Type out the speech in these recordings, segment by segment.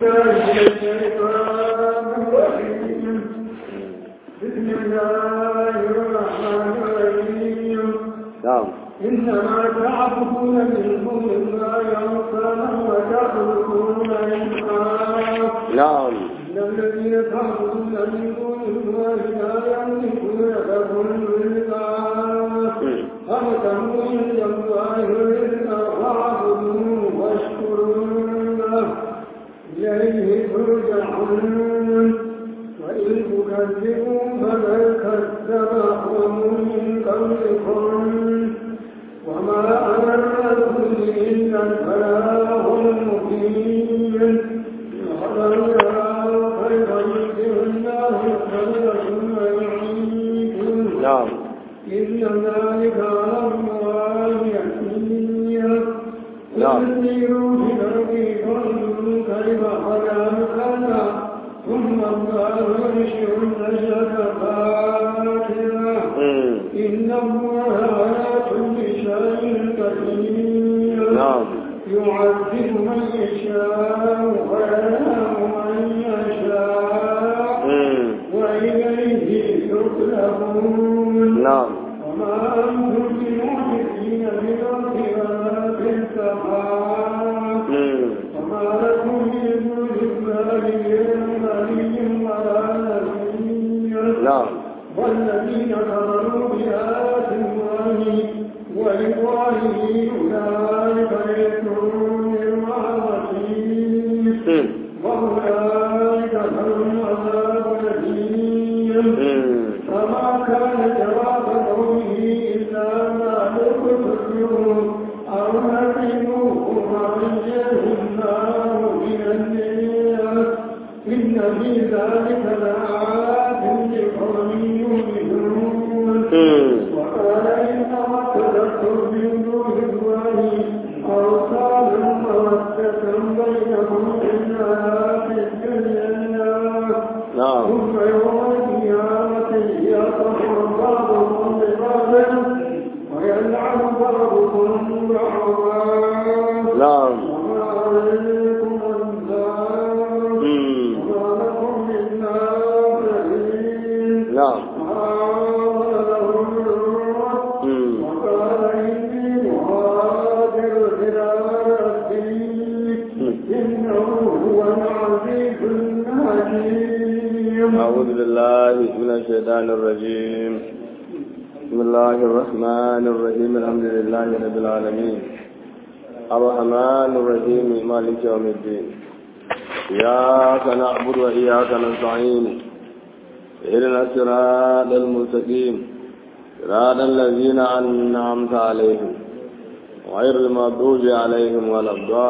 بسم الله الرحمن الرحيم نعم إنما تعبدون من دون الله أوثانا وتخلقون إنسانا نعم إن الذين تعبدون من دون الله لا يملكون لكم رزقا فابتغوا عند الله رزقا فاعبدوه واشكروا له إليه ترجعون وإن تكذبوا فقد كذب قوم من قبلكم وما أنا الرسول إلا البلاغ المبين ولو يروا خيرا يؤتيه الله خيرا ثم يعيده نعم إن ذلك على الله يسير نعم. ويسيروا في الأرض فانظروا كيف خلا مكانا ثم الله ينشئ النشأة الآخرة مم. إن الله على كل شيء قدير نعم يعذب من يشاء ويرحم من يشاء مم. وإليه تقلبون نعم وما أنتم بمعجزين في الأرض ولا في السماء مم. وما لكم من دون الله من ولي ولا نصير نعم والذين كفروا بآيات الله ولقائه أولئك يكفرون من رحمته مم. وأولئك لهم عذاب أليم مم. فما كان جواب قومه إلا ما تكفروا أو نقموه فعجه النار من النار إن في ذلك لآيات لقوم يؤمنون مم. وقال إنما اتخذتم من دون الله أوثانا مودة بينهم في الحياة الدنيا نعم ثم يوم القيامة يكفر بعضكم ببعض ويلعن بعضكم بعضا نعم وما عليكم النار مم. وما لكم من ناصرين نعم حاول لهم الروح مم. وقال إني مهاجر إلى ربي إنه هو العزيز الحكيم أعوذ بالله من الشيطان الرجيم بسم الله الرحمن الرحيم الحمد لله رب العالمين الرحمن الرحيم مالك يوم الدين إياك نعبد وإياك نستعين اهدنا الصراط المستقيم صراط الذين أنعمت عليهم غير المغضوب عليهم ولا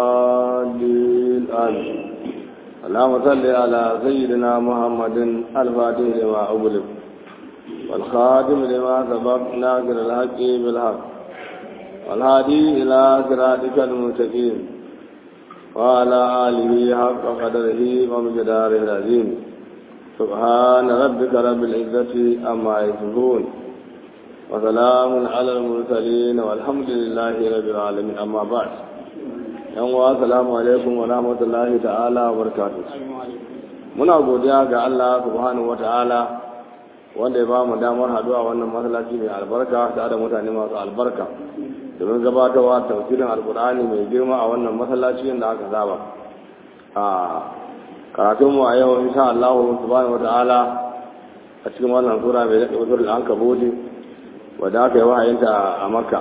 الضالين آمين اللهم صل على سيدنا محمد الفاتح لما أغلق والخاتم لما سبق ناصر الحق بالحق والهادي إلى صراطك المستقيم وعلى آله حق قدره ومقداره العظيم سبحان ربك رب العزة أما يصفون وسلام على المرسلين والحمد لله رب العالمين أما بعد yan uwa assalamu alaikum wa rahmatullahi ta'ala wa barakatuh muna godiya ga Allah subhanahu wa ta'ala wanda ya ba mu damar haduwa wannan masallaci mai albarka da da mutane masu albarka domin gabatarwa tafsirin alkur'ani mai girma a wannan masallaci da aka saba a karatun mu a yau insha Allah subhanahu wa ta'ala a cikin wannan sura mai da usul al-ankabut wadda aka yi wahayinta a Makka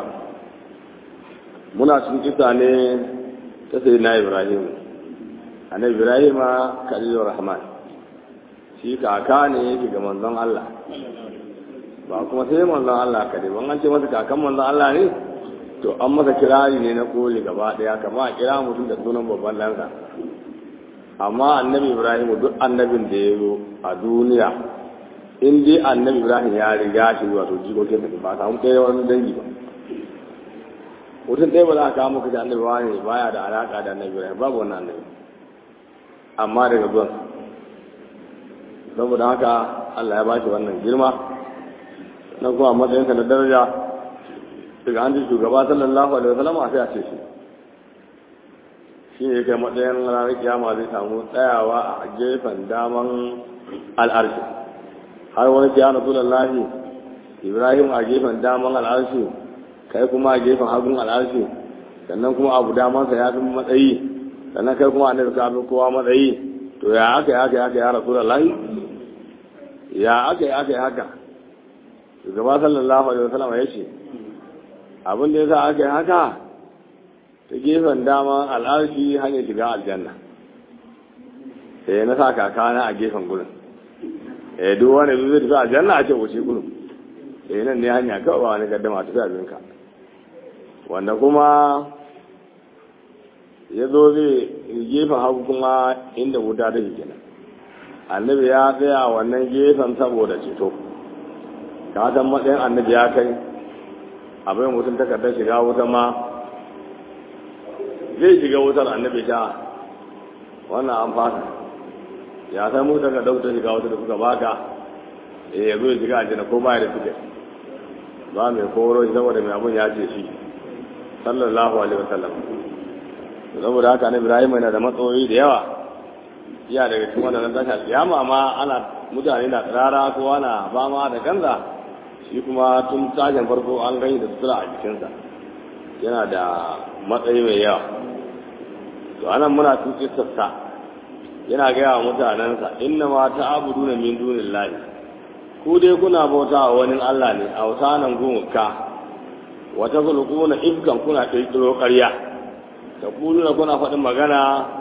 muna cikin kisa ne ta sai na ibrahim annabi ibrahim khalilur rahman shi kaka ne yake ga manzon Allah ba kuma sai manzon Allah kade ban an ce masa kakan manzon Allah ne to an masa kirari ne na koli gaba daya kama a kira mutum da sunan babban lansa amma annabi ibrahim duk annabin da ya zo a duniya in dai annabi ibrahim ya riga shi wato jikokin sa ba samu ɗaya wani dangi ba mutum ɗaya ba za a kawo maka da annabi wani baya da alaƙa da annabi ibrahim babu wannan annabi amma daga zuwan saboda haka allah ya bashi wannan girma na kuma matsayinsa da daraja daga an ji shugaba sallallahu alaihi wasallam a sai a ce shi shi ne kai matsayin ranar kiyama zai samu tsayawa a gefen daman al'arshi har wani kiyama lahi ibrahim a gefen daman al'arshi kai kuma a gefen hagun al'arshi sannan kuma abu damansa ya fi matsayi sannan kai kuma annabi ka fi kowa matsayi to ya aka yi aka yi aka ya rasu lahi ya aka yi aka yi haka shugaba sallallahu alaihi wasallam ya ce abin da ya sa aka yi haka ta gefen dama al'arshi hanyar shiga aljanna sai na sa kakana a gefen gurin eh duk wani zai tafi aljanna a ce wuce gurin eh nan ne hanya kawai ba wani gaddama tafi abinka wanda kuma ya zo zai gefen hagu kuma inda wuta ta kenan annabi ya tsaya wannan gefen saboda ceto ka san matsayin annabi ya kai abin mutum takardar shiga wuta ma zai shiga wutar annabi ta wannan an fasa ya san mu daga dauta shiga wuta da kuka baka eh ya zo ya shiga aljanna ko baya da tiket ba mai koro shi saboda mai abun ya ce shi sallallahu alaihi wasallam saboda haka annabi Ibrahim yana da matsayoyi da yawa iya daga cikin wannan tashin kiyama ma ana mutane na tsirara ko ana fama da kanza shi kuma tun tashin farko an gani da sutura a jikinsa yana da matsayi mai yawa to anan muna tuke sassa yana gaya wa mutanensa inna ma ta abudu na min dunin lahi ku dai kuna bauta wa wani Allah ne a wasanan gumuka wata kulkuna ifkan kuna ƙirƙiro ƙarya ta kuluna kuna faɗin magana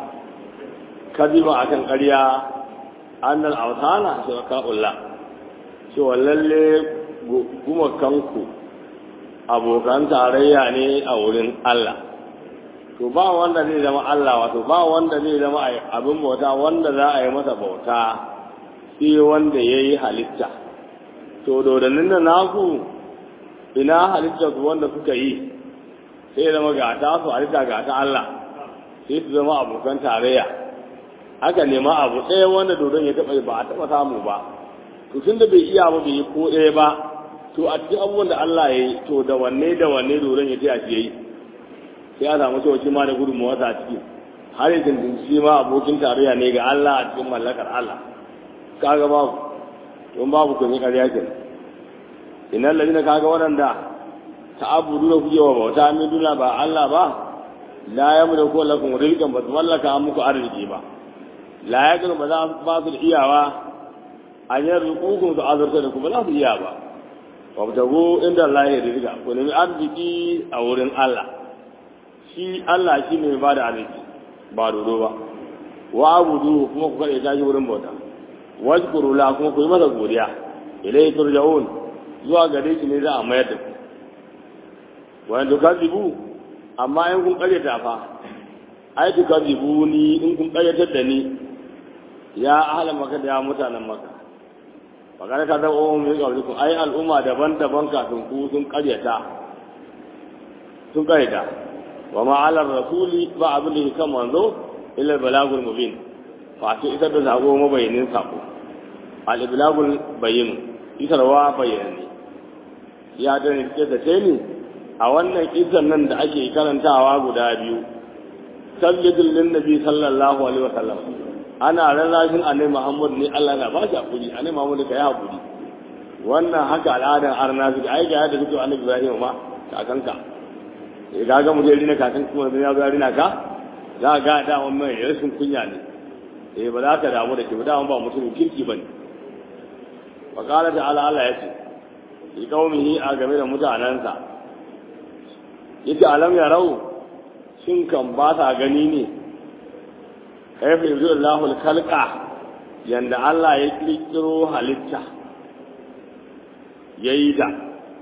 kaziba akan ƙarya annal awsana shuraka'ullah cewa lalle gumakanku abokan tarayya ne a wurin Allah to ba wanda zai zama Allah wato ba wanda zai zama abin bauta wanda za a yi masa bauta sai wanda ya yi halitta to dodannin da naku ina halitta su wanda suka yi sai zama ga ta su halitta ga ta Allah sai su zama abokan tarayya aka nema abu ɗaya wanda dodon ya taɓa ba a taɓa samu ba to tun da bai iya ba bai yi ko ɗaya ba to a cikin abubuwan da Allah ya yi to da wanne da wanne dodon ya taya shi ya yi sai a samu cewa shi ma da gudunmawa a ciki har yanzu shi ma abokin tarayya ne ga Allah a cikin mallakar Allah kaga babu don babu kun yi ƙarya ke inan lalina kaga waɗanda ta abudu da kuke wa bauta min duna ba Allah ba la ya mu da ko lakum rizqan ba su mallaka muku arziki ba la ya ba za ba su da iyawa an yi rukukun su azurta da kuma za su iya ba wabtago inda Allah ya riga ku nemi arziki a wurin Allah shi Allah shi ne ba da arziki ba dodo ba wa abudu kuma ku kaɗe tashi wurin bauta wajkuru la kuma ku yi masa godiya ilai turja'un zuwa gare shi ne za a mayar da ku wa in tukazibu amma in kun ƙaryata fa ai tukazibu ni in kun ƙaryatar da ni ya ahlan maka da ya mutanen maka magana ta zama umar mai ƙaunukun ai al'umma daban-daban kafin ku sun ƙaryata sun ƙaryata wa ma'alar rasuli ba abin da ke kan manzo illa balagul mubin wato isar da sako mabayanin sako al-iblagul bayin isarwa bayanani ya da ne ce ta ni a wannan kisan nan da ake karantawa guda biyu sabbidul lin nabi sallallahu alaihi wasallam ana rarrashin annabi Muhammad ne Allah na ba shi hakuri annabi Muhammad ka yi hakuri wannan haka al'adar arna su ai ga yadda kuke annabi Ibrahim ma kakanka eh ga ga mu je rina kakan kuma ya ga rina ka za ga da wannan mai rashin kunya ne eh ba za ka damu da ke ba da ba mutum kirki bane wa qala ta'ala Allah yace li qaumihi a game da mutanansa yace alam ya rau shin kan ba ta gani ne kaifa yanzu Allahu al-khalqa yanda Allah ya kirkiro halitta yayi da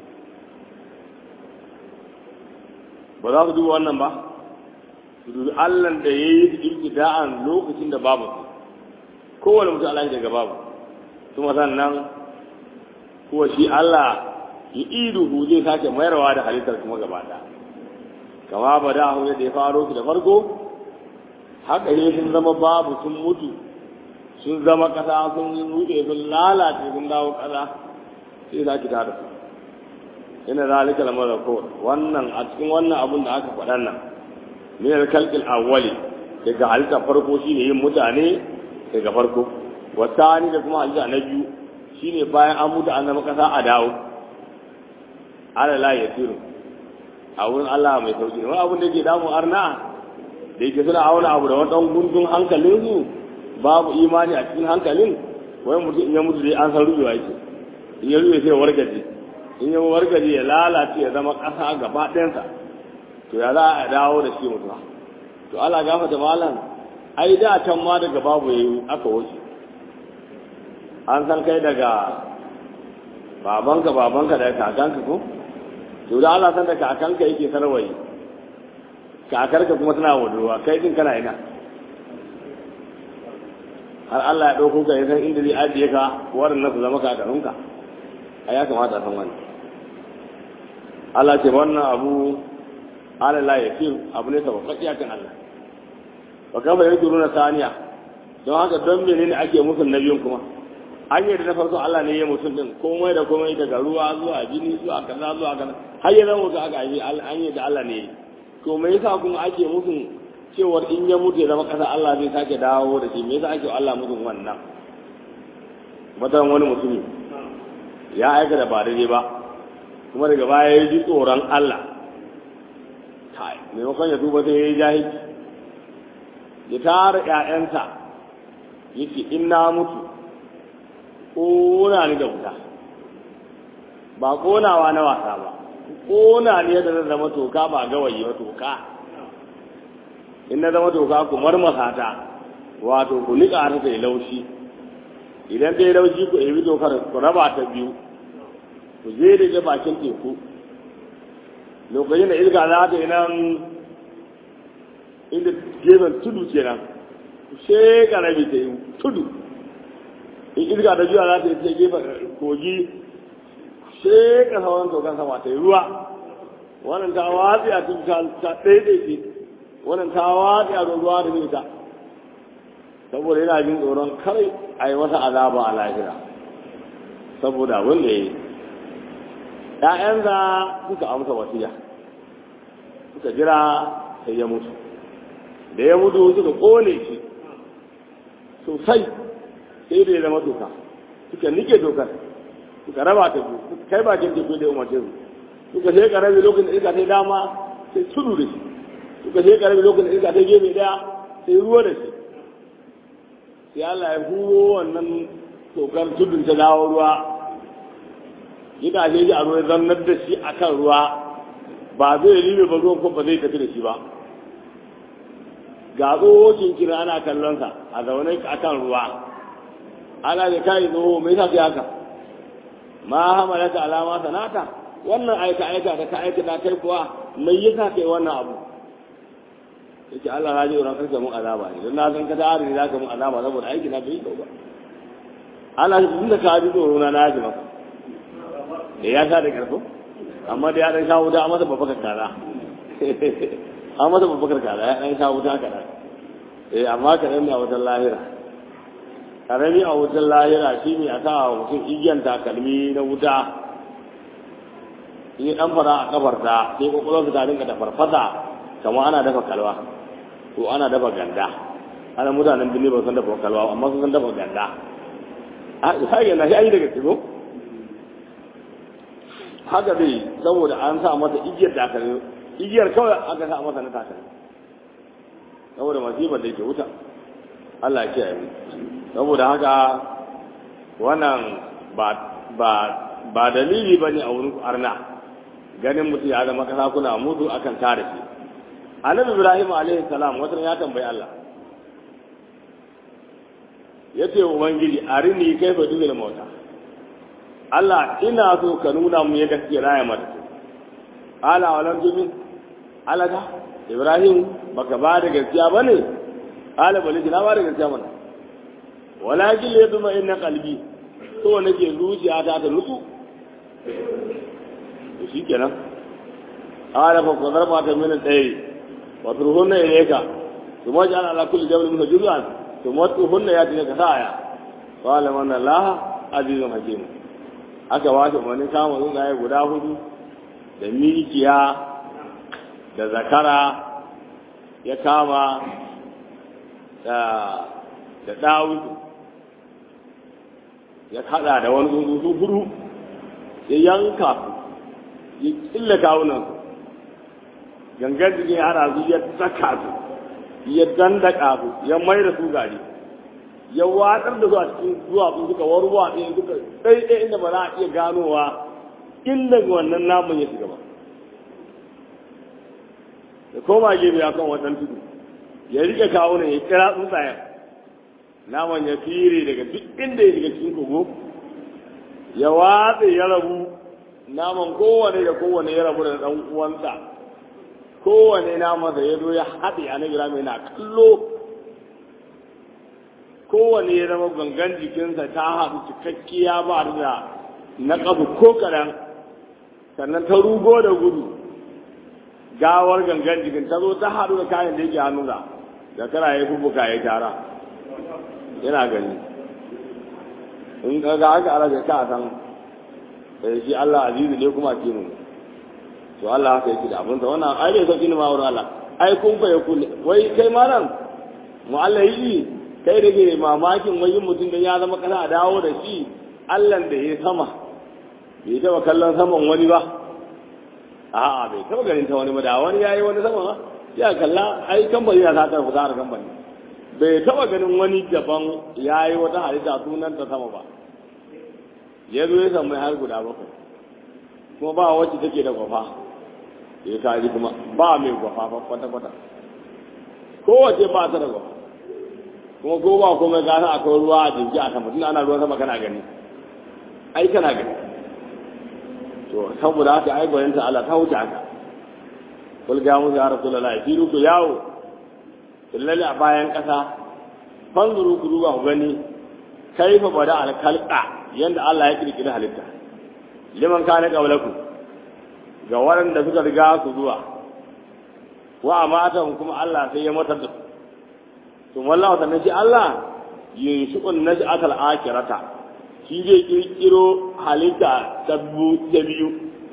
ba za ku duba wannan ba su dubi Allah da ya yi ibtida'an lokacin da babu su kowane mutum Allah daga babu kuma sannan kuwa shi Allah ya iduhu zai sake mayarwa da halittar kuma gaba ɗaya kama ba da yadda ya faro su da farko haka ne sun zama babu sun mutu sun zama ƙasa sun ruɗe sun lalace sun dawo ƙasa sai za ki tada su ina zalika lamar ko wannan a cikin wannan abun da aka faɗan nan min al-khalqil awwali daga halitta farko shine yin mutane daga farko wasani da kuma halitta na biyu shine bayan an mutu an zama kasa a dawo ala la yasiru a wurin Allah mai sauki wani abin da ke damu arna da yake suna auna abu da wani gundun hankalin su babu imani a cikin hankalin wai mutum in ya mutu dai an san rubewa yake in ya rube sai wargaje in ya wargaje ya lalace ya zama ƙasa gaba ɗayansa to ya za a dawo da shi mutuwa to Allah gafa da malam ai da can ma daga babu yayi aka wuce an san kai daga babanka babanka da kakanka ko to da Allah san da kakanka yake sarwaye kakarka kuma tana wadurwa kai din kana ina har Allah ya ɗauko ka ya san inda zai ajiye ka waɗannan su zama kakarunka a ya kamata a san wani Allah ce wannan abu ala la yakir abu ne tabbaki akan Allah wa kafa yaduruna saniya don haka don menene ake musu nabiyin kuma an yi da na farko Allah ne ya mutum din komai da komai daga ruwa zuwa jini zuwa kaza zuwa kaza har ya zama ga aka yi an yi da Allah ne to me yasa kuma ake musu cewar in ya mutu ya zama kasa Allah zai sake dawo da shi me yasa ake Allah musu wannan matan wani mutumi ya aika da ba daidai ba kuma daga baya ya ji tsoron Allah kai maimakon ya duba sai ya yi jahilci ya tara ƴaƴansa yake in na mutu ƙona ni da wuta ba ƙonawa na wasa ba ƙona ni yadda zan zama toka ba gawayi ba toka in na zama toka ku marmasa ta wato ku niƙa ta ta yi laushi idan ta yi laushi ku ebi tokar ku raba ta biyu ku je da je bakin teku lokacin da ilga za ta yi nan inda gefen tudu kenan ku sheka rabi ta yi tudu in ilga da juya za ta yi ta gefen kogi sheka sauran tokan sama ta yi ruwa wannan ta watsi a tudu ta ɗaiɗaice wannan ta watsi a ruwa da nita saboda yana jin tsoron kare a yi masa azaba a lahira saboda abin da ya yi ‘ya'yansa suka amsa wasiya suka jira sai ya mutu da ya mutu suka ƙone shi sosai sai da ya zama toka suka nike dokar suka raba ta biyu suka kai bakin teku da umarce su suka sai karabi lokacin da iska ta dama sai tudu da shi suka sai karabi lokacin da iska ta gefe daya sai ruwa da shi sai Allah ya huro wannan tokar tudun ta dawo ruwa gidaje ji a ruwa zannar da shi akan ruwa ba zai ribe ba ruwan kuma ba zai tafi da shi ba ga tsohon kira ana kallonsa a zaune akan ruwa ana da kai tsoho mai sa haka ma hamalaka alama sanata wannan aika aika da ka aika da kai kuwa mai yasa kai wannan abu yake Allah ya ji ran karka mun azaba ne don na san ka tare ne zaka mun azaba saboda aiki na bai ba Allah shi da ka ji tsoro na na ji maka da ya sa da karfo amma da ya dan shawo da masa babbakar kaza an masa babbakar kaza ya dan shawo ta kaza eh amma ka dan a wajen lahira karami a wutar lahira shi ne a sa mutum igiyan takalmi na wuta in yi dan fara a kafarta sai kwakwalwarsa ta rinka da farfasa kamar ana dafa kalwa ko ana dafa ganda ana mutanen birni ba san dafa kalwa amma sun san dafa ganda a sai na shi an yi daga tsibo haka dai saboda an sa masa igiyar takalmi igiyar kawai aka sa masa na takalmi saboda masifar da yake wuta Allah ya kiyaye mu saboda haka wannan ba ba ba dalili bane a wurin arna ganin mutum ya zama kasa kuna mutu akan tare shi annabi ibrahim alaihi salam wata ya tambayi Allah yace ubangiji arini kaifa dubil mauta Allah ina so ka nuna mu yadda kake raya mata ala walam tumin alaka ibrahim baka ba da gaskiya bane ala bali na ba da gaskiya mana walakin ya zuma inna kalbi so nake zuciya ta ta nutsu to shikenan ala fa qadar ma ta min tsayi wa turhunna ilayka thumma ja'al ala kulli jabal min juz'an thumma tuhunna ya tilaka saya qala man allah azizun hakim aka wace wani kama tsuntsaye guda hudu da mikiya da zakara ya kama da da dawudu ya kada da wani tsuntsu hudu ya yanka su ya killa kawunan su gangan jikin ya hada su ya saka su ya dandaka su ya mai da su gari ya watsar da su a cikin zuwa su suka warwa ɗaya suka ɗaiɗai inda ba za a iya ganowa inda wannan namun ya shiga ba da koma gefe akan wannan tudu ya rike kawunan ya kira tsuntsayen naman ya fire daga duk inda ya shiga cikin kogo ya watse ya rabu naman kowane da kowane ya rabu da ɗan uwansa kowane naman da ya zo ya haɗe a nagira mai na kallo kowane ya zama gangan jikinsa ta haɗu cikakkiya ba da na ƙafu ko kaɗan sannan ta rugo da gudu gawar gangan jikin ta zo ta haɗu da kayan da yake hannunsa da kana ya fubuka ya tara yana gani in ga haka ala ka san eh shi Allah azizu ne kuma kinu to Allah haka yake da abin sa wannan ai bai sauki ne ma wurin Allah ai kun fa yakun wai kai malam mu Allah yi kai da ke mamakin wai mutum da ya zama kana dawo da shi Allah da ya sama bai taba kallon saman wani ba a'a bai taba ganin ta wani ba da wani yayi wani sama ba ya kalla ai kamfani ya sata ku zara kamfani bai taba ganin wani daban yayi wata halitta sunan ta sama ba ya zo ya samu har guda bakwai kuma ba wacce take da gwafa ya kaji kuma ba mai gwafa ba kwata kwata kowace ba ta da gwafa kuma ko ba komai gasa akwai ruwa a jinki a sama tun ana ruwan sama kana gani ai kana gani to saboda haka ai bayan ta Allah ta wuce haka kul ga mu ya rasulullahi fi ruku yawo lalle a bayan kasa fanzuru ku duba ku gani kaifa bada alkalqa yanda Allah ya kirkiri halitta liman kana qablakum ga waɗanda suka riga su zuwa wa amata kuma Allah sai ya matar da su to wallahi sannan shi Allah yunshi'un naj'atal akhirata shi zai kirkiro halitta ta biyu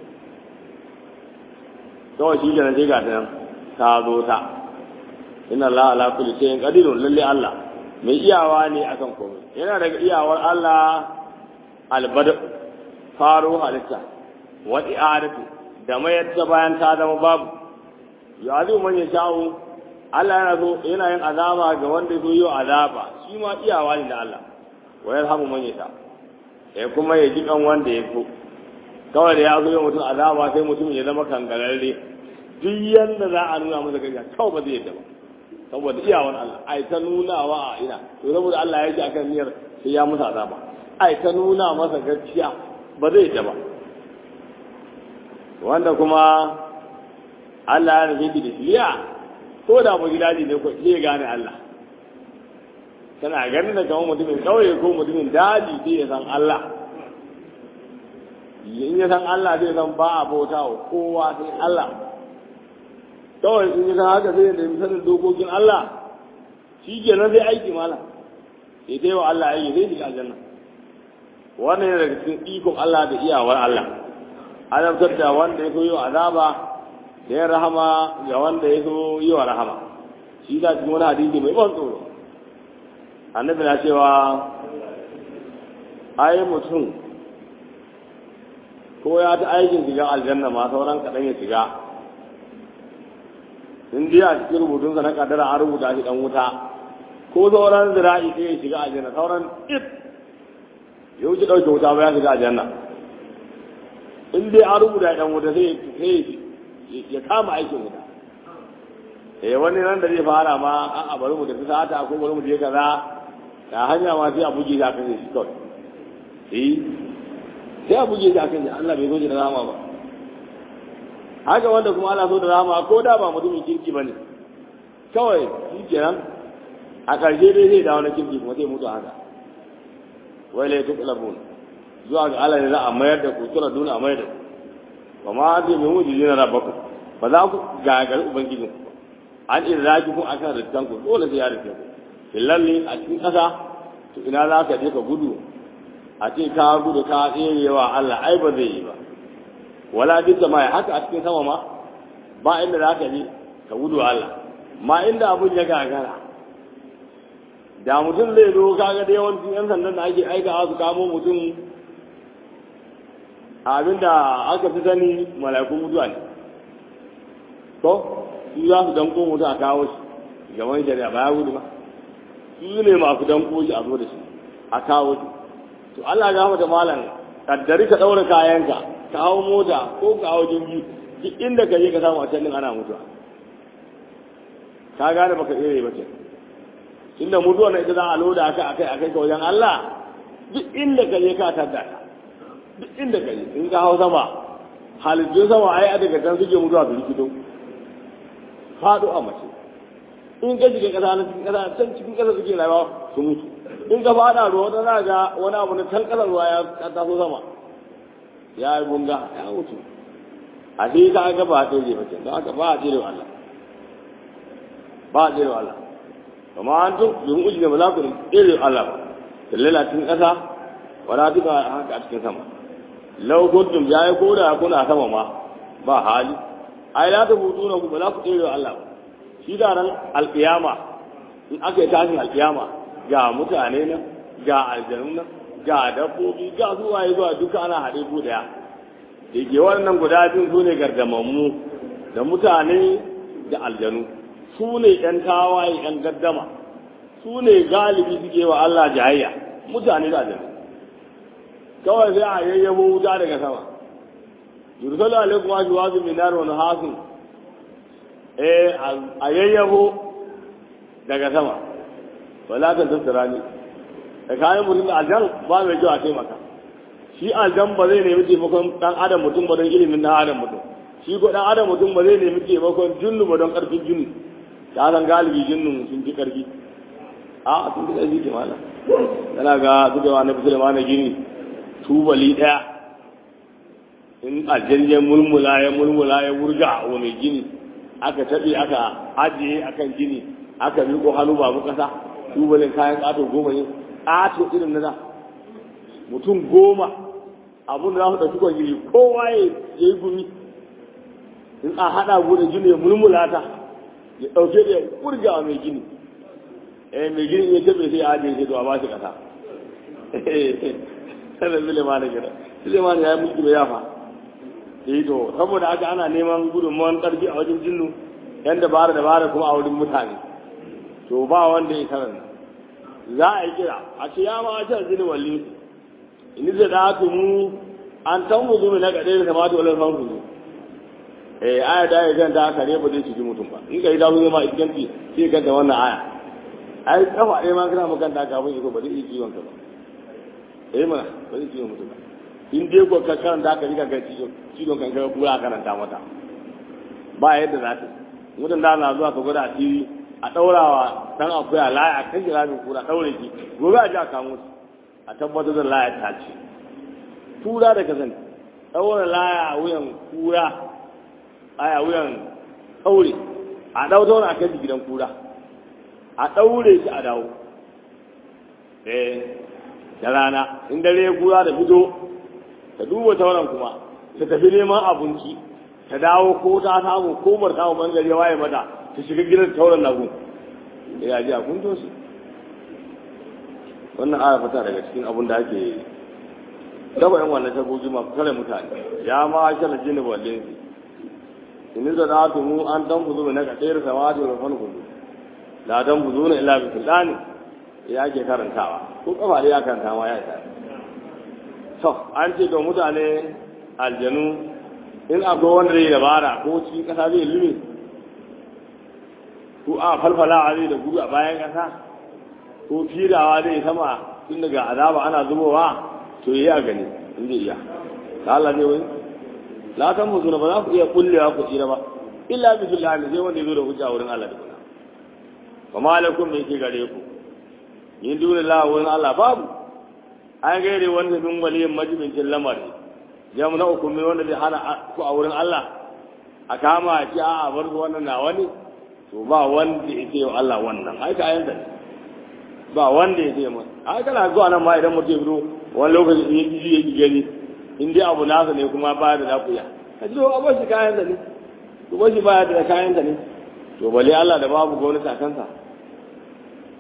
kawai shi kenan sai ga ta ta zo ta inna Allah ala kulli shay'in qadirun lalle Allah mai iyawa ne akan komai yana daga iyawar Allah albada faro halitta wa i'adatu da mayar ta bayan ta zama babu ya zai man ya sha'u Allah yana so yana yin azaba ga wanda so yi azaba shi ma iyawa ne da Allah wa yarhamu man ya sha'u ya kuma ya ji kan wanda ya so kawai da ya zo ya mutum azaba sai mutum ya zama kangararre duk yanda za a nuna masa gaskiya kawai ba zai yadda ba saboda iyawan Allah ai ta nunawa a ina to saboda Allah ya ji akan niyyar sai ya musa azaba ai ta nuna masa gaskiya ba zai yadda ba wanda kuma Allah ya rufe da shiriya ko da mu gidaje ne ko sai ya gane Allah kana ganin da kamar mutumin kauye ko mutumin daji sai ya san Allah in ya san Allah zai san ba a bauta wa kowa sai Allah kawai in ya san haka zai da sanin dokokin Allah shi ke nan sai aiki mala sai dai wa Allah aiki zai shiga aljanna wannan yana daga cikin ikon Allah da iyawar Allah azabtar da wanda ya so yi wa azaba da ya rahama ga wanda ya so yi wa rahama shi za cikin wani hadisi mai ban tsoro annabi na cewa ai mutum ko ya ta aikin shiga aljanna ma sauran kaɗan ya shiga in dai a cikin rubutunsa na kadara an rubuta shi dan wuta ko sauran zira'i sai ya shiga aljanna sauran it ya wuce ɗauke wuta ba ya shiga aljanna in dai an rubuta dan wuta sai ya kama aikin wuta eh wani nan da zai fara ma a'a bari mu tafi sata ko bari mu je kaza da hanya ma sai a buge shi akan shi kawai eh sai a buge shi akan shi Allah bai zo da rama ba haka wanda kuma ana so da rama ko da ba mutumin kirki bane kawai shi kenan a ƙarshe dai zai dawo na kirki kuma zai mutu haka wai lai tuqlabun zuwa ga Allah ne za a mayar da ku tura duna a mayar da ku wa ma zai mai mutu jina rabbakum ba za ku gagar ubangijin ku an iraki ku akan rittan ku dole sai ya rike ku fillalli a cikin ƙasa to ina za ka je ka gudu a ce ka gudu ka tserewa Allah ai ba zai yi ba wala duk da mai haka a cikin sama ma ba inda za ka je ka gudu Allah ma inda abun ya gagara da mutum zai zo kaga da yawancin yan sandan da ake aika su kamo mutum abinda aka fi sani mala'ikun mutuwa ne ko su za su danko mutum a kawo shi gaban shari'a ba ya gudu ba su ne masu danko shi a zo da shi a kawo shi to Allah ya mata malam kaddari ka daura kayanka ka hawo mota ko ka hawo jirgi duk inda ka je ka samu a can din ana mutuwa ka gane baka tsere ba ce inda mutuwa na ita za a loda aka akai akai ka wajen Allah duk inda ka je ka tadda ka duk inda ka je in ka hau sama halittun sama ai a daga can suke mutuwa su rikito faɗo a mace in ka shiga ƙasa na cikin ƙasa can cikin ƙasa suke rayuwa su mutu in ka faɗa ruwa wata za ga wani abu na can ƙasar ruwa ya taso sama ya yi bunga ya mutu a sai ka ga ba a tsere ba can don haka ba a tsere wa Allah ba a tsere wa Allah kama an tun yin uji da ba za ku tsere wa Allah ba tallala cikin ƙasa wala duka haka a cikin sama lau kuntum ya yi koda kuna sama ma ba hali ai la ta butu na ku ba za ku tsere wa Allah ba shi da ran alƙiyama in aka yi tashin alƙiyama ga mutane nan ga aljanu nan ga dabbobi ga zuwa yi zuwa duka ana haɗe ku daya da ke wannan guda biyu su ne gardamammu da mutane da aljanu su ne ‘yan tawaye ‘yan gaddama su ne galibi suke wa Allah jayayya mutane da aljanu kawai sai a yayyabo wuta daga sama yursalu alaikum wa juwazu min nar wa nahasun eh a yayyabo daga sama wala ta tattara ni da kayan mutum da aljan ba mai kyau a taimaka shi aljan ba zai nemi taimakon dan adam mutum ba don ilimin dan adam mutum shi ko dan adam mutum ba zai nemi taimakon jinnu ba don karfin jinnu ta san galibi jinnun sun fi karfi a sun fi karfi ke mala yana ga suka wa na fi sulaiman gini tubali daya in aljan ya mulmula ya mulmula ya wurga wa mai gini aka taɓe aka ajiye akan gini aka riko hannu babu ƙasa tubalin kayan ƙato goma ne ƙato irin na da mutum goma abun da za su ɗauki kwangiri kowa ya yi gumi in a haɗa gudun gini ya mulmula ta ya ɗauke da ya kurga wa mai gini eh mai gini ya taɓe sai ya ajiye sai to a ba shi ƙasa sanar Suleiman da gida Suleiman ya yi mulki bai yafa eh to saboda haka ana neman gudunmawar ƙarfi a wajen jinnu yan dabara dabara kuma a wurin mutane to ba wanda ya karanta za a yi kira a ce ya ma can zini walli in zai da haka mu an tan mu zumi na gaɗe da kamata wani san su eh aya da ya ganta haka ne ba zai ciki mutum ba in ka yi dawo ma iskanci sai ka da wannan aya ai kafa ɗaya ma kana makanta kafin iko ba zai iya kiwon ka ba eh mana ba zai kiwon mutum ba in dai ko ka karanta haka rika ga ciwon ciwon kan ka kura karanta mata ba yadda za ta mutum da na zuwa ka gwada a tv a ɗaurawa dan akuya laya a kan ramin kura ɗaure ki gobe a ji a kamo su a tabbatar da laya ta ce tura da kazan ɗaura laya a wuyan kura a wuyan ɗaure a ɗau tauna a kai shi gidan kura a ɗaure shi a dawo eh da rana in dare kura da fito ta duba tauran kuma ta tafi neman abinci ta dawo ko ta samu ko bar samu bangare waye mata ta shiga gidan tauran nagu ya ji a kunto su wannan aya fata daga cikin abin da ake daba yan wannan tagogi ma kare mutane ya ma shala jini wallin su in da na tumu an dan buzu na kadayar samadi wa fan kudu la dan buzu na illa bi sulani ya ke karantawa ko kafa da ya karanta ma ya ta to an ce ga mutane aljanu in akwai wanda zai dabara ko cikin kasa zai lume ko a falfala zai da gudu a bayan kasa ko firawa zai sama tun daga azaba ana zubowa to yi a gani in zai iya ta Allah ne wai la tan mutu ba za ku iya kullewa ku tsira ba illa bi billahi sai wanda ya zo da hujja wurin Allah da kuna fa malakum me ke gare ku yin dole la wurin Allah babu an gaire wanda min waliyin majibincin lamari jamna uku min wanda zai hana ku a wurin Allah a kama a ci a bar su wannan na wani to ba wanda ya ce Allah wannan ai ka ayyanta ne ba wanda ya ce mun ai kana zuwa nan ma idan mutum ya fito wani lokaci in yi ji yake gani in dai abu nasa ne kuma ba da lafiya ka ji a bashi kayan da ne to bashi baya da kayan da ne to bale Allah da babu gwamnati a kansa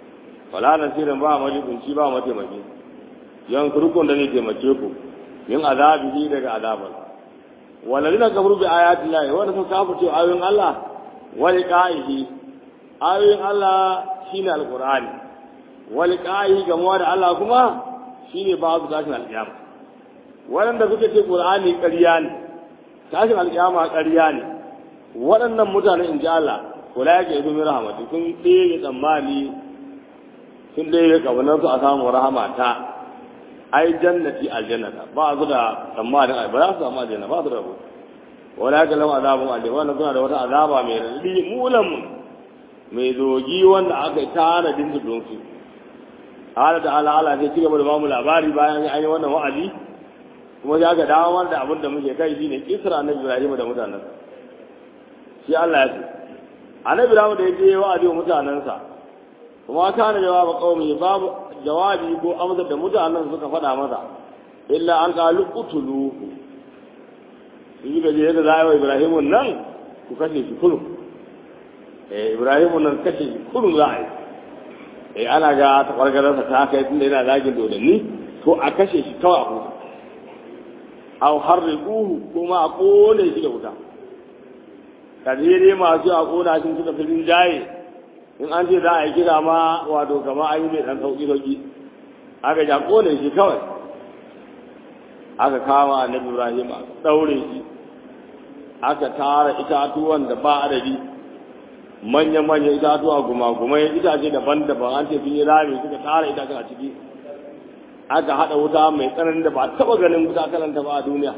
wala nasirin ba majibunci ba mataimaki yan kurkun da ne taimake ku min azabihi daga azabar walladina kafaru bi ayati llahi wanda sun kafirce ayoyin Allah wa liqa'ihi ayoyin Allah shine alqur'ani wa liqa'ihi gamuwa da Allah kuma shine ba su tashin alƙiyama waɗanda suka ce qur'ani ƙarya ne tashin alƙiyama ƙarya ne waɗannan mutane in ji Allah kula yake yi min rahamati sun ɗaya tsammani sun ɗaya ƙaunar su a samu rahama ta ai jannati aljannata ba su da tsammanin ai ba za su samu aljanna ba su da rabo wala ka lam azabun aljanna wannan suna da wata azaba mai radi mulan mai zogi wanda aka yi tanadin su don su Allah da Allah Allah sai cigaba da ba mu labari bayan an yi wannan wa'azi kuma ya ga dawo da abin da muke kai shine Isra na Ibrahim da mutanensa shi Allah ya ce annabi Ibrahim da yake wa'azi wa mutanensa kuma kana jawaba qaumi babu jawabi ko amsar da mutanen suka faɗa masa illa an qalu qutuluhu su yi gaje yadda za a yi wa ibrahimun nan ku kashe shi kullum eh ibrahimun nan kashe shi kullum za a yi eh ana ga tabargararsa ta kai tunda yana zagin dodanni to a kashe shi kawai a huta aw harriquhu kuma a kone shi da wuta kadire masu a kona shi suka fi jaye in an ce za a yi kira ma wato kama an yi mai ɗan sauƙi sauƙi aka ja kone shi kawai aka kama annabi ibrahim aka ɗaure shi aka tara itatuwan da ba adadi manya-manyan itatuwa guma-gumai itace daban-daban an ce sun yi rami suka tara itacen a ciki aka haɗa wuta mai tsananin da ba a taɓa ganin wuta kalanta ba a duniya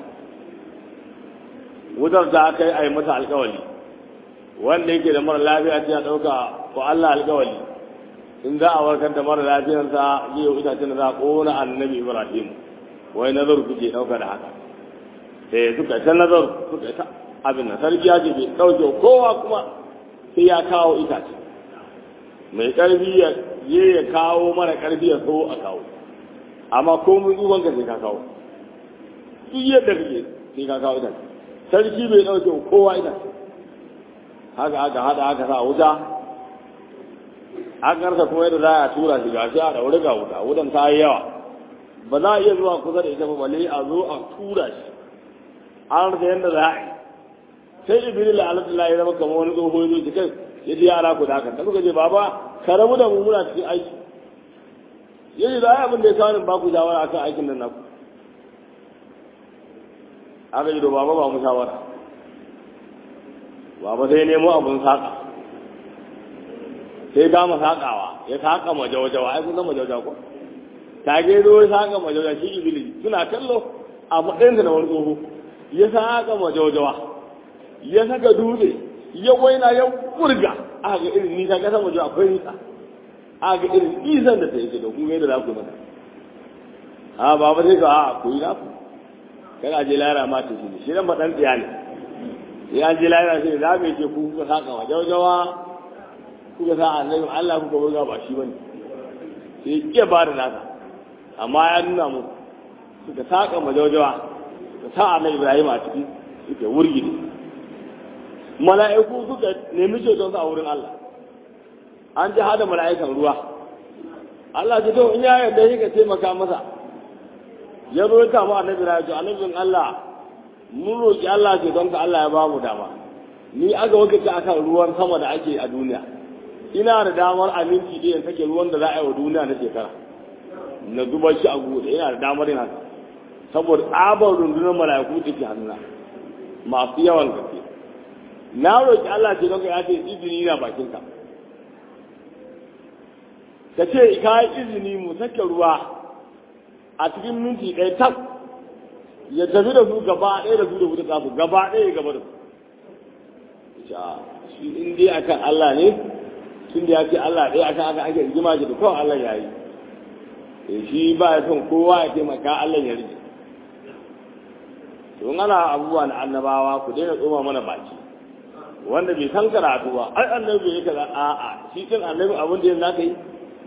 wutar ta kai a yi mata alkawali wanda yake da mara lafiya ce ya ɗauka ko Allah alkawali in za a warkar da mara lafiyarsa zai yi itacen da za a ƙona annabi ibrahim wai nazar kuke ɗauka da haka sai suka ta nazar suka ta abin nan sarki ya ce bai ɗauke kowa kuma sai ya kawo itace mai ƙarfi ya je ya kawo mara ƙarfi ya so a kawo amma ko mun tsuban ka sai ka kawo duk yadda kake sai ka kawo itace sarki bai ɗauke kowa itace haka aka hada aka sa wuta an karsa kuma yadda za a tura shi gashi a ɗaure ga wuta wutan ta yi yawa ba za a iya zuwa kusa da ita ba balle a zo a tura shi an rasa yadda za a yi sai ibiri la alatu la ya zama kamar wani tsoho ya zo kai ya ji yara ku da haka da suka ce baba ka rabu da mu muna cikin aiki ya ce za a yi abin da ya kawo ba ku shawara akan aikin nan naku aka ji da baba ba mu shawara baba sai nemo abin saƙa sai gama saƙawa ya saƙa majawajawa ai kun san majawajawa ko tage zo ya saƙa majawajawa shi ibili suna kallo a matsayinsa na wani tsoho ya saƙa majawajawa ya saka dutse ya waina ya burga aka ga irin nisa kasan waje akwai nisa aka ga irin nisan da ta yi da kun ga yadda za ku mata a baba sai ka a ku yi naku kana je lara ma ta shi shi nan ba dan tsiya ne ya je lara sai za mu ce ku kuka saka wa jawajawa kuka sa annabi Allah kuka burga ba shi bane sai ya ba da nasa amma ya nuna mu suka saka ma jawajawa suka sa annabi Ibrahim a ciki suke wurgi ne mala'iku suka nemi ceton a wurin Allah an ji hada mala'ikan ruwa Allah ce to in ya yarda shi ka taimaka masa ya zo ta mu annabi na ce annabin Allah mun roki Allah ce don ka Allah ya ba mu dama ni aka wakilta akan ruwan sama da ake a duniya ina da damar aminci da yin sake ruwan da za a yi wa duniya na shekara na zuba shi a gudu ina da damar yin haka saboda tsabar rundunar mala'iku da ke hannuna masu yawan gaske na roƙi Allah ce don ka ya ce izini na bakinka ka ce ka yi izini mu sake ruwa a cikin minti ɗaya tak ya tafi da su gaba ɗaya da su da wuta tsafu gaba ɗaya gaba da su shi in dai akan Allah ne tun da ya ce Allah ɗaya akan aka ake rigima shi da kawai Allah ya yi shi ba ya son kowa ya taimaka Allah ya rike to ana abubuwa na annabawa ku daina tsoma mana baki wanda bai san karatu ba ai annabi bai kaza a a shi din annabi abin da yanzu zaka yi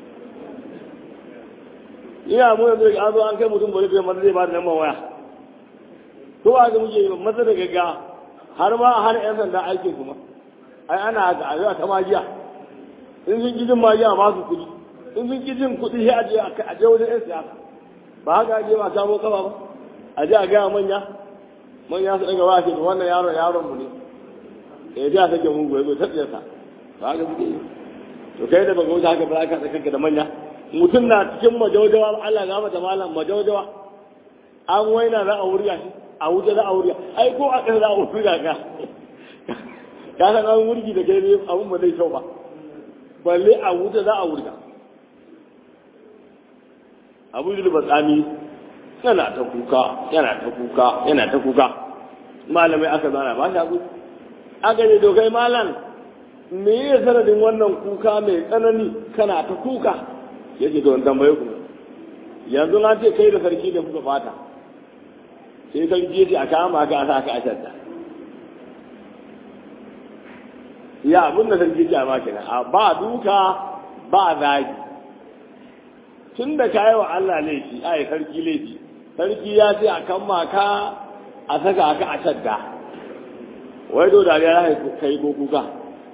ina mu yanzu an zo an kai mutum bari kai maza zai ba da lambar waya to ba ga muke maza da gagga har ma har yan sanda aikin kuma ai ana haka a zuwa ta magiya in sun gidin magiya ba su kudi in sun ki jin kuɗi sai a je a je wajen 'yan siyasa ba haka ake ba samo kafa ba a je a gaya manya manya su daga ba shi wannan yaron yaron mu ne ya ji a sake mugu ya zo ta tsiyarsa ba haka suke yi to kai da baka wuce haka ba za ka kanka da manya mutum na cikin majaujawa Allah ga mata malam majaujawa an waina za a wurga shi a wuce za a wurga ai ko a ƙasa za a wurga ka ka san an wurgi da kai ne abun ba zai kyau ba balle a wuce za a wurga abu yi ba tsami yana ta kuka yana ta kuka yana ta kuka malamai aka zana ba shi abu aka ne dokai malam me ya sanadin wannan kuka mai tsanani kana ta kuka ya ce don tambaye ku yanzu na ce kai da sarki da kuka fata sai sarki ya ce a kama ka a sa ka a shadda ya abin da sarki ce a ma kenan a ba duka ba zagi tun da ka yi wa Allah laifi a yi sarki laifi sarki ya ce a kama ka a saka ka a shadda wai do da ya kai ko kuka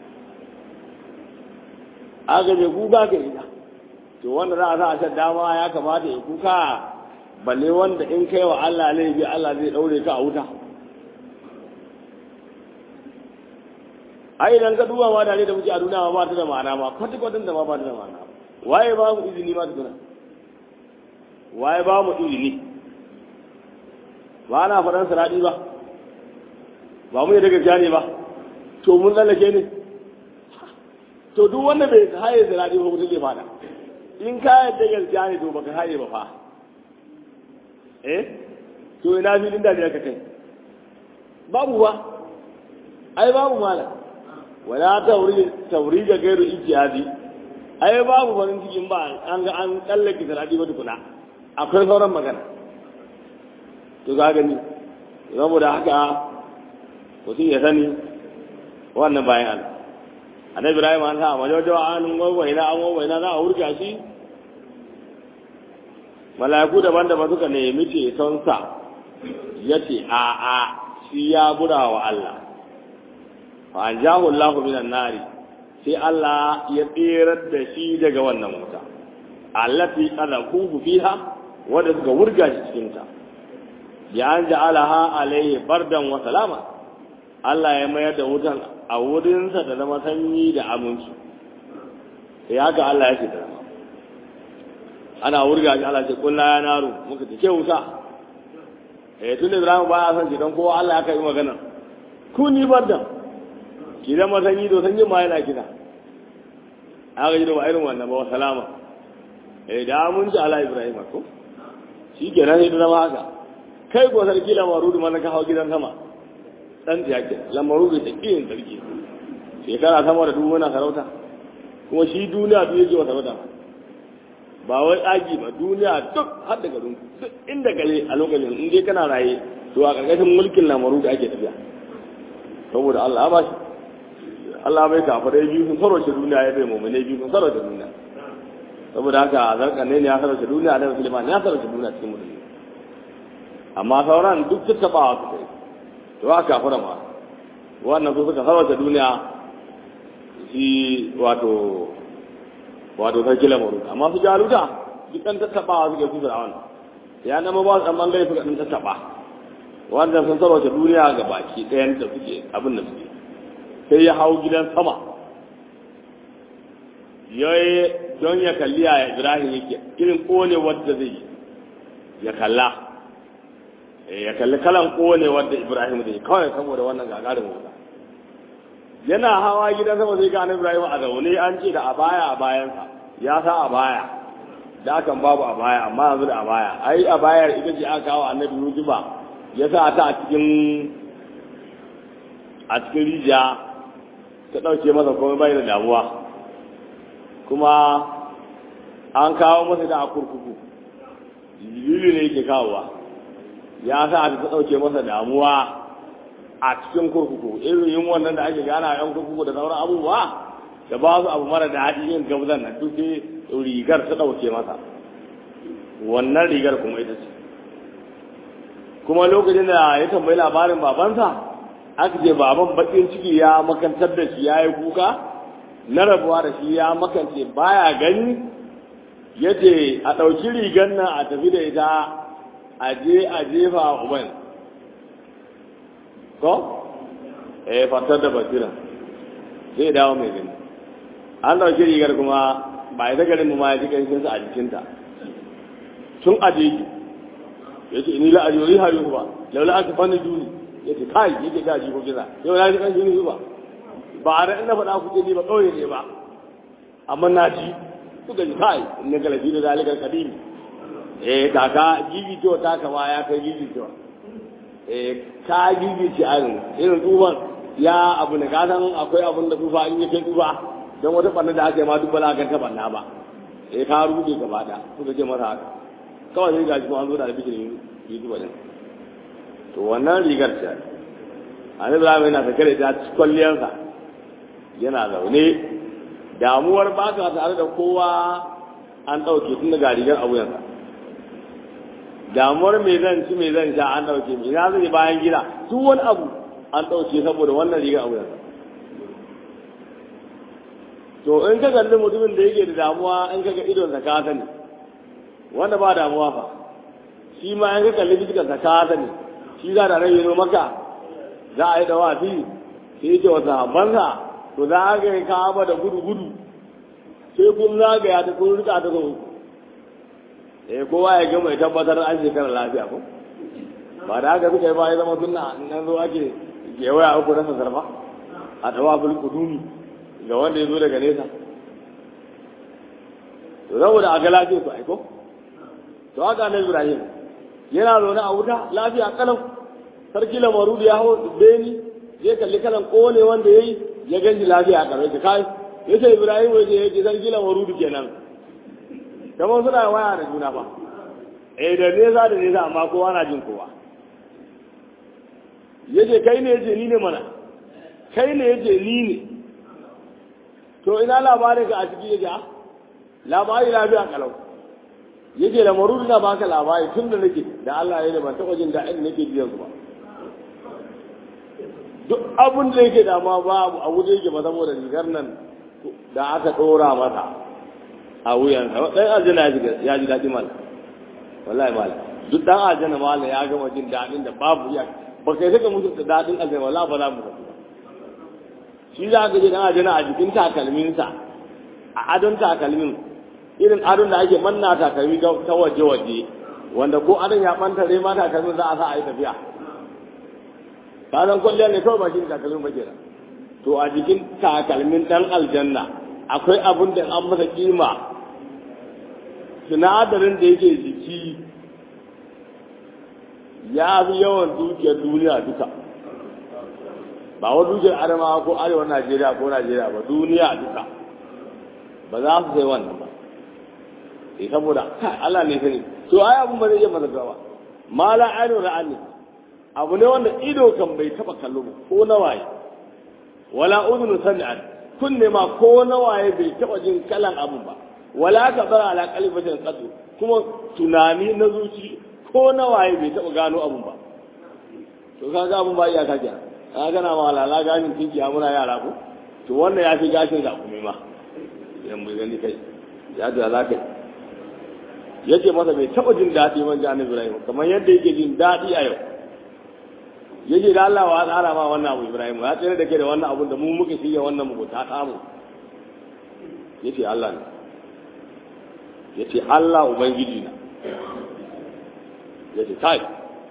aka je kuka ka ita to wanda za a sa a shan dama ya kamata ya kuka balle wanda in kai wa Allah laifi Allah zai daure ka a wuta ai idan ka duba ma dare da muke a duniya ba ta da ma'ana ma kwata kwatan da ma ba ta da ma'ana waye ba mu izini ma tukuna waye ba mu izini ba na faɗan saradi ba ba mu yi daga jani ba to mun tsallake ne to duk wanda bai haye zirari ba mutum zai fada in ka yadda gaskiya ne to baka haye ba fa eh to ina filin da ka kai babu ba ai babu mala wala tawri tawri ga gairu ijtihadi ai babu farin cikin ba an ga an tsallake zirari ba tukuna akwai sauran magana to ga gani saboda haka mutum ya sani wannan bayan Allah annabi ibrahim an sa majawajawa an wawaina an wawaina za a wurga shi mala'iku daban-daban suka nemi ceton sa ya ce a a shi ya gura wa Allah fa an jahu Allah minan nari sai Allah ya tsirar da shi daga wannan wuta allati qadakuhu fiha wanda suka wurga shi cikin ta bi an ja'alaha alayhi bardan wa salama Allah ya mayar da wutan a wurinsa da zama sanyi da aminci sai haka Allah ya ce da zama ana wurga shi Allah ce kulla ya naru muka ce ke wuta eh tun da Ibrahim ba ya san shi don kowa Allah ya kai magana ku ni barda ki zama sanyi to sanyi ma yana kina aka ji da ba irin wannan ba wa salama eh da aminci ala Ibrahim ko shi kenan sai da zama haka kai ko sarki lamaru da mana ka hau gidan sama dan ta yake lamaru da takiyin sarki shekara sama da dubu na sarauta kuma shi duniya duk yake wa sarauta ba wai tsagi ba duniya duk har da garin duk inda gare a lokacin in dai kana raye to a ƙarƙashin mulkin lamaru da ake tafiya saboda Allah ba shi Allah bai kafa dai biyu sun sarauta duniya ya bai mummune biyu sun sarauta duniya saboda haka zarkan ne ya sarauta duniya da musulman ya sarauta duniya cikin musulmi amma sauran duk tattaɓawa su kai to haka fara ma wannan su suka sarauta duniya shi wato wato sarki lamaru amma su jaluta duk ɗan tattaɓawa suke su fir'aun ya nama ba su ɗan ɓangare suka ɗan tattaɓa wanda sun sarauta duniya ga baki ɗayan da suke abin da suke sai ya hau gidan sama yayi don ya kalli a ibrahim yake irin ƙone wadda zai yi ya kalla ya kalli kalan ƙone wadda ibrahim zai yi kawai saboda wannan gagarin wuta yana hawa gidan sama sai ga ibrahim a zaune an ce da a baya a bayansa ya sa a baya da akan babu a baya amma yanzu da a baya ai a bayar ita ce aka kawo annabi yusufa ya sa ta a cikin a cikin rijiya ta ɗauke masa komai bai da damuwa kuma an kawo masa da a kurkuku jibrilu ne yake kawowa ya sa ta ɗauke masa damuwa a cikin kurkuku irin yin wannan da ake gana yan kurkuku da sauran abubuwa da ba su abu mara daɗi yin gabzan na duk rigar ta ɗauke masa wannan rigar kuma ita ce kuma lokacin da ya tambayi labarin babansa aka ce baban bakin ciki ya makantar da shi ya yi kuka na rabuwa da shi ya makance baya gani ya ce a ɗauki rigar nan a tafi da ita a je a jefa a uban ko? eh fatar da basira zai dawo mai gani an ɗauki rigar kuma ba ita garin mu ma ya ji ƙanshinsa a jikinta tun a jeji ya ce ni la'aji wani hari ba laula aka fanni duni ya ce kai yake ga ji ko kisa yau na ji ƙanshin su ba ba a ina faɗa ku ce ni ba ƙauye ne ba amma na ji suka ji kai in na galabi da zalikar kadimi eh kaka gigi to ta kama ya kai gigi to eh ka gigi ci ayin irin tuban ya abu ne ka san akwai abun da tufa in yake tufa don wata banna da aka yi ma duk bala kan ta banna ba eh ka rubuce gaba da suka ce masa haka kawai sai gashi kuma an zo da albishin yi tuba din to wannan rigar ce annabi Ibrahim yana sake da ta kwalliyarsa yana zaune damuwar ba ka tare da kowa an ɗauke tun daga rigar abuyansa damuwar mai zan ci mai zan sha an ɗauke mai na zai bayan gida duk wani abu an ɗauke saboda wannan rigar abuyansa to in ka kalli mutumin da yake da damuwa in ka ga idonsa ka sani wanda ba damuwa fa shi ma in ka kalli fiskarsa ka sani shi za da rai yi maka za a yi da wafi sai yake wasa banza to za a ga ka'aba da gudu-gudu sai kun zagaya ta kun rika ta zo eh kowa ya gama ya tabbatar an shekara lafiya ko ba da haka suka yi ba ya zama sunna nan zo ake gewaya uku na sarfa a tawaful kudumi ga wanda ya zo daga nesa to saboda a ga lafiya su aiko to haka na ibrahim yana zaune a wuta lafiya kalau sarki lamaru da ya hau beni zai kalli kalan kone wanda ya yi ya ganji lafiya a ƙarshe ta kai ya ce ibrahim waje ya ce sarki lamaru kenan kamar suna waya da juna fa eh da nesa da nesa amma kowa na jin kowa ya ce kai ne ya ce ni ne mana kai ne ya ce ni ne to ina labarin ka a ciki ya ce labari lafiya kalau ya ce lamaru na baka labari tun da nake da Allah ya ne ban taɓa jin daɗin nake biyan su ba duk abin da yake dama babu a wuce yake ba saboda rigar nan da aka ɗora mata a wuyansa ɗan aljanna ya ji daɗi mala wallahi mala duk ɗan aljanna mala ya gama jin daɗin da babu ya ba kai saka musu da daɗin aljanna wallahi ba za mu tafi shi za ka je ɗan aljanna a jikin takalminsa a adon takalmin irin adon da ake manna takalmi ta waje-waje wanda ko adon ya ɓantare ma takalmin za a sa a yi tafiya ka san kwalliya ne kawai ba shi takalmin ba kenan to a jikin takalmin dan aljanna akwai abin da an masa kima sinadarin da yake jiki ya fi yawan dukiyar duniya duka ba wa dukiyar adamawa ko arewa najeriya ko najeriya ba duniya duka ba za su sai wannan ba eh saboda Allah ne sani to ai abun ba zai iya masa gawa mala ainihin ra'ani abu ne wanda ido kan bai taba kallo ba ko na waye wala udhunu sami'at kunne ma ko na waye bai taba jin kalan abun ba wala ka bara ala qalbatin qad kuma tunani na zuci ko na waye bai taba gano abun ba to kaga abun ba iya kaje ka gana ma lala ganin tinki muna yara ko to wannan ya fi gashin da kuma ma yan mu gani kai ya da alaka yace masa bai taba jin dadi man jani Ibrahim kamar yadda yake jin dadi a yau yace da Allah wa tsara ma wannan abu Ibrahim ya tsere da ke da wannan abun da mu muka shirya wannan mu ta samu yace Allah ne yace Allah ubangiji na yace kai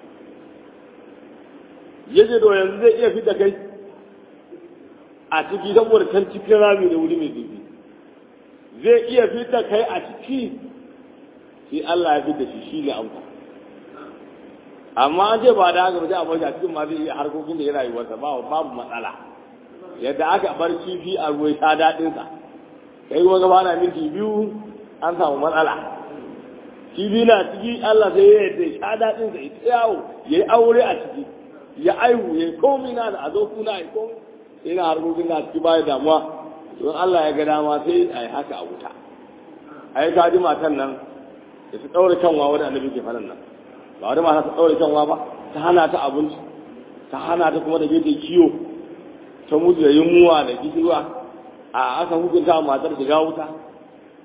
yace to yanzu zai iya fita kai a ciki saboda can cikin rami da wuri mai zurfi zai iya fita kai a ciki sai Allah ya fita shi shi ne amsa amma an ce ba da haka ba sai a bar shi a cikin ma zai iya harkokin da ya rayuwarsa ba babu matsala yadda aka bar kifi a ruwa sha daɗinsa kai kuma gaba na minti biyu an samu matsala kifi na ciki Allah sai ya yadda sha daɗinsa ya yawo ya yi aure a ciki ya aihu ya yi komi na da a zo kuna ya komi sai na harkokin na ciki baya damuwa don Allah ya ga dama sai a yi haka a wuta a yi kaji matan nan da su ɗaure kanwa wani annabi ke faɗin nan ba wani mata ta ɗaure kanwa ba ta hana ta abinci ta hana ta kuma da bai ta kiyo ta mutu da yunwa da kishirwa a aka hukunta matar shiga wuta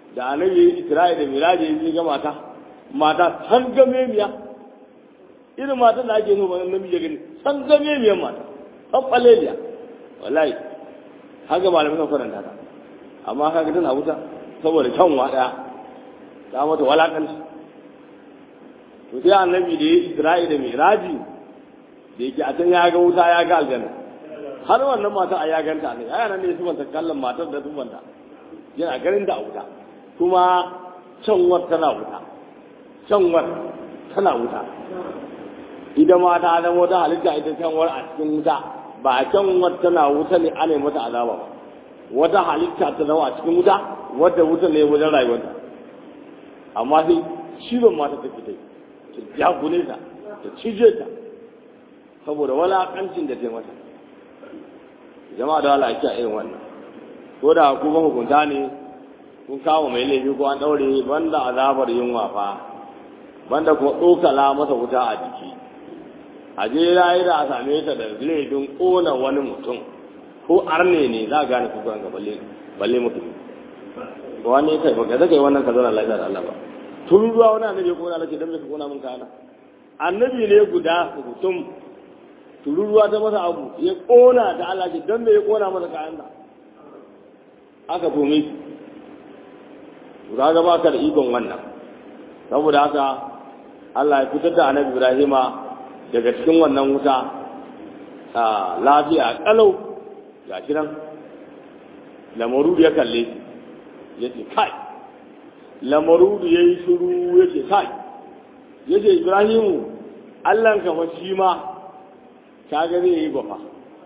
da annabi Isra'i da Miraji ya ga mata mata san game miya irin matan da ake nuna namiji ya gani san game miyan mata san faleliya wallahi haka malamin kan faranta ta amma kaga tana wuta saboda kyan wada ta mata walakanci to sai annabi da ya Isra'i da Miraji da yake a can ya ga wuta ya ga aljanna har wannan mata a ya ganta ne aya nan ne su manta kallon matar da tubanta yana ganin da a wuta kuma canwar tana wuta canwar tana wuta ita ma ta zama wata halitta ita canwar a cikin wuta ba a canwar tana wuta ne ana yi mata azaba ba wata halitta ta zama a cikin wuta wadda wuta ne wajen rayuwarta amma sai cizon mata ta fita ta jagule ta ta cije ta saboda walakancin da ta yi mata jama'a da wala ake a irin wannan ko da kuma hukunta ne kun kawo mai laifi ko an daure banda azabar yunwa fa banda kuma tsokala masa wuta a jiki a je yayi da a same ta da laifin kona wani mutum ko arne ne za a gane kuka ga balle balle mutum ko wani kai baka zaka yi wannan ka zauna lafiya da Allah ba tun ruwa wani annabi ko na lace dan me ka kona min kana annabi ne guda mutum tururuwa ta masa abu ya kona da Allah ce dan me ya kona masa kayan da aka tome shi kaga ba ka da ikon wannan saboda haka Allah ya fitar da annabi Ibrahima daga cikin wannan wuta a lafiya kalau ga shi nan lamarudu ya kalle shi ya ce kai lamarudu ya yi shuru ya ce kai ya ce Ibrahimu Allah ka fa shi ma kaga zai yi bafa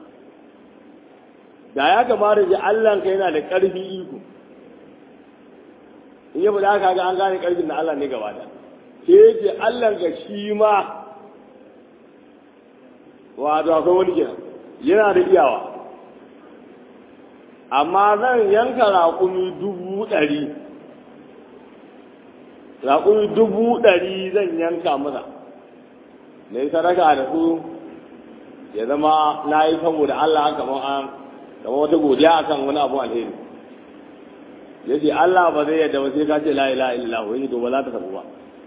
da ya kamata ji Allah ka yana da ƙarfi iko in yi faɗa ka ga an gane ƙarfin na Allah ne gaba da sai yake Allah ka shi ma wato akwai wani kenan yana da iyawa amma zan yanka raƙumi dubu ɗari raƙumi dubu ɗari zan yanka masa na yi sadaka da su ya zama na yi saboda Allah kamar an kamar wata godiya akan wani abu alheri ya ce Allah ba zai yadda ba sai ka ce la ilaha illallah wani to ba za ta sabu ba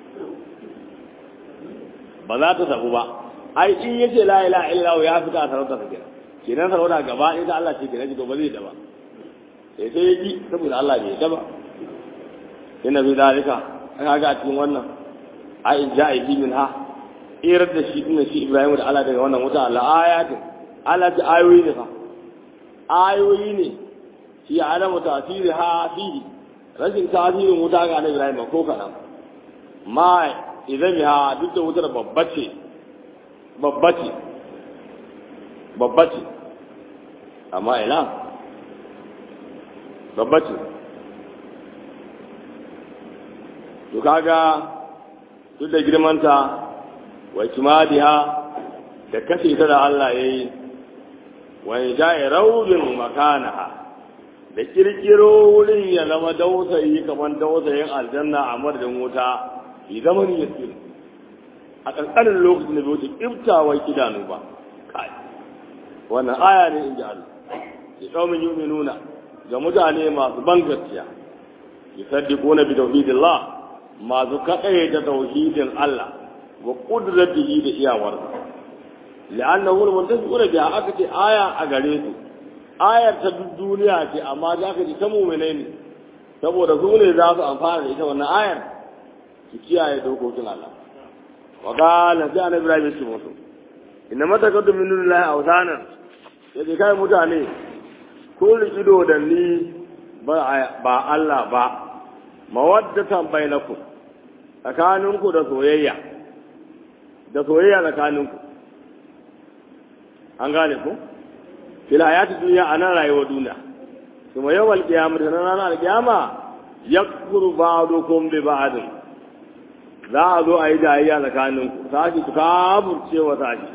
ba za ta sabu ba ai in ya ce la ilaha illallah ya fita a sarauta sa kenan kenan sarauta gaba ɗaya ta Allah ce kenan to ba zai da ba sai sai ya ji saboda Allah bai yadda ba inna fi dalika aka ga a cikin wannan ai ja'i min ha irar da shi dinnan shi Ibrahim da Allah daga wannan wuta Allah ayatin Allah ta ayoyi ne fa ayoyi ne shi alamu tasiri ha fihi rashin tasirin wuta ga Annabi Ibrahim ko kadan ma idan ya duk da wutar babbace babbace babbace amma ina babbace to kaga duk da girmanta wa kimadiha da kashe ta da Allah ya yi wa ja'i raudin makanaha da kirkiro wurin ya zama dausayi kamar dausayin aljanna a madadin wuta bi zaman yasir a ƙanƙanin lokacin da bai wuce ƙiftawar idanu ba kai wannan aya ne in ji Allah ya kaumin yuminuna ga mutane masu ban gaskiya yusaddiquna bi tauhidillah masu kaɗaye da tauhidin Allah wa qudratihi da iyawarsa li'annahu al-muntafiquna biha aka ce aya a gare su ayar ta duk duniya ce amma za ka ji ta mu'minai ne saboda su ne za su amfana da ita wannan ayar su kiyaye dokokin Allah wa qala sai annabi Ibrahim ya ce musu inna matakaddu min dunillahi awsanan yace kai mutane ko rikido da ni ba Allah ba mawaddatan bainakum tsakaninku da soyayya da soyayya tsakaninku an gane ku fil hayati dunya anan rayuwar duniya kuma yawal qiyamah da ranar alqiyama yakfuru ba'dukum bi ba'd za a zo a yi jayayya tsakaninku sashi su kafurce wa sashi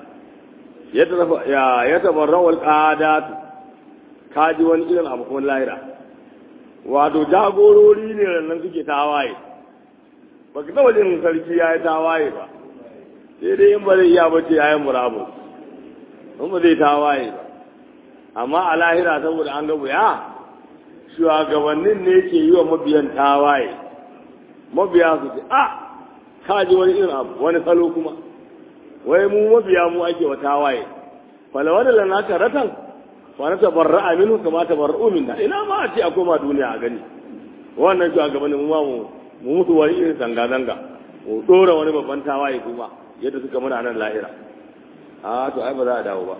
ya tabarrawal qadatu kaji wani irin abu kuma lahira wato jagorori ne nan suke tawaye ba ka taba jin sarki ya yi tawaye ba sai dai in ba zai iya bace ya yi murabu in ba zai tawaye ba amma a lahira saboda an gabu ya shugabannin ne ke yi wa mabiyan tawaye mabiya su ce a ka ji wani irin abu wani salo kuma wai mu mabiya mu ake wa tawaye falawa da lana karatan fa na tabarra'a minhu kama tabarra'u minna ina ma a ce a koma duniya a gani wannan shugabannin mu ma mu mu mutu wani irin zanga zanga mu dora wani babban tawaye kuma yadda suka mana nan lahira a to ai ba za a dawo ba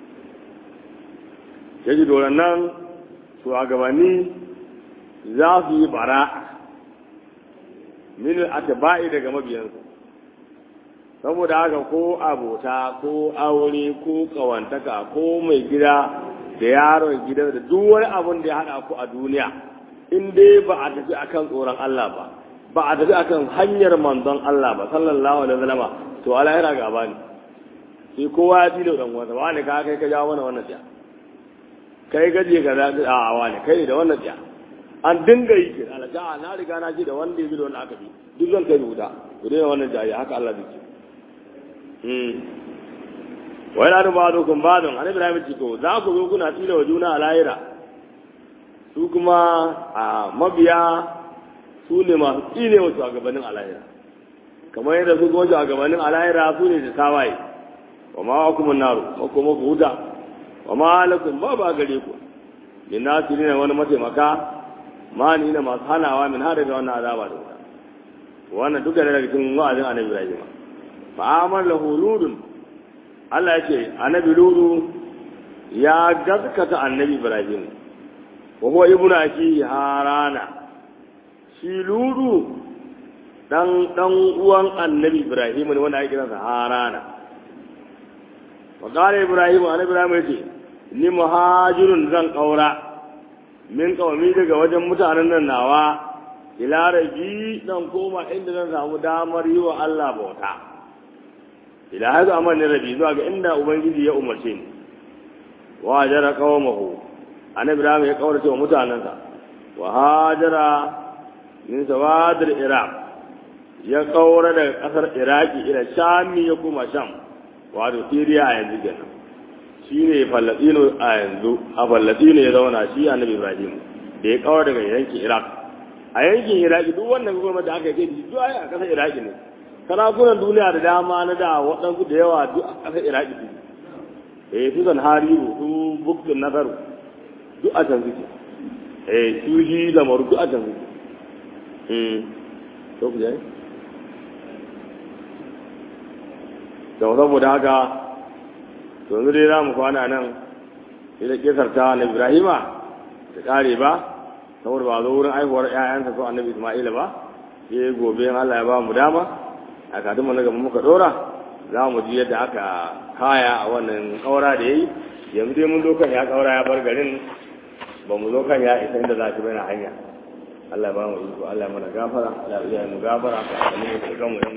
yaji doron nan shugabanni za su yi bara min atba'i daga mabiyansu saboda haka ko abota ko aure ko kawantaka ko mai gida da yaron gidan da duk wani abun da ya hada ku a duniya in dai ba a tafi akan tsoron Allah ba ba a tafi akan hanyar manzon Allah ba sallallahu alaihi wasallam to alahira gaba ne sai kowa ya tilo dan wanda wani ka kai ka jawo mana wannan tsaya kai gaje ka za a wani kai da wannan tsaya an dinga yi kira Allah ja'a na riga na ji da wanda ya bi da wanda aka bi duk zan kai wuta ku dai wannan jayi haka Allah zai ce hmm wa ila ba'dukum ba'dun annabi Ibrahim ce to za ku zo kuna tilo wa juna a lahira su kuma a mabiya su ne masu tsine wasu a gabanin alayira kamar yadda su kuma a gabanin alayira su ne da tawaye wa ma wa kuma naru ma kuma ku huta wa ma lakum ba ba gare ku min nasiri ne wani mataimaka ma ni na masu hanawa min har daga wannan azaba da wuta wannan duka ne daga cikin wa'azin annabi Ibrahim fa amal lahu ludun Allah ya ce annabi ludu ya gaskata annabi Ibrahim wa huwa ibnu aki harana shi ludu dan dan uwan annabi ibrahim ne wanda ake kiransa harana wa qala ibrahim annabi ibrahim yace ni muhajirun zan kaura min kawami daga wajen mutanen nan nawa ila rabi dan koma inda zan samu damar yi wa Allah bauta ila haka amma ne rabi zuwa ga inda ubangiji ya umarce ni wa jara qawmahu annabi ibrahim ya kaurace wa mutanensa wa hajara min sawadar iraq ya kaura daga kasar iraki ila shami ya kuma sham wato siriya a yanzu kenan shi ne fallatino a yanzu a fallatino ya zauna shi annabi ibrahim da ya kaura daga yankin iraq a yankin iraki duk wannan gwamnati da aka yi da duk a kasar iraki ne sarakunan duniya da dama na da waɗansu da yawa duk a kasar iraki su eh su zan hariru su buktun nasaru duk a can suke eh su shi lamaru duk a can suke to ku jaye da saboda haka to yanzu dai za mu kwana nan ita kisar ta na ibrahima ta kare ba saboda ba zo wurin aihuwar ƴaƴansa ko annabi isma'ila ba sai gobe in Allah ya ba mu dama a kadin mu na gaba muka dora za mu ji yadda aka kaya a wannan kaura da yayi yanzu dai mun zo kan ya kaura ya bar garin ba mu zo kan ya isa inda za shi bai na hanya Allah ba mu iko Allah mana gafara Allah ya mu gafara ka mu da kanmu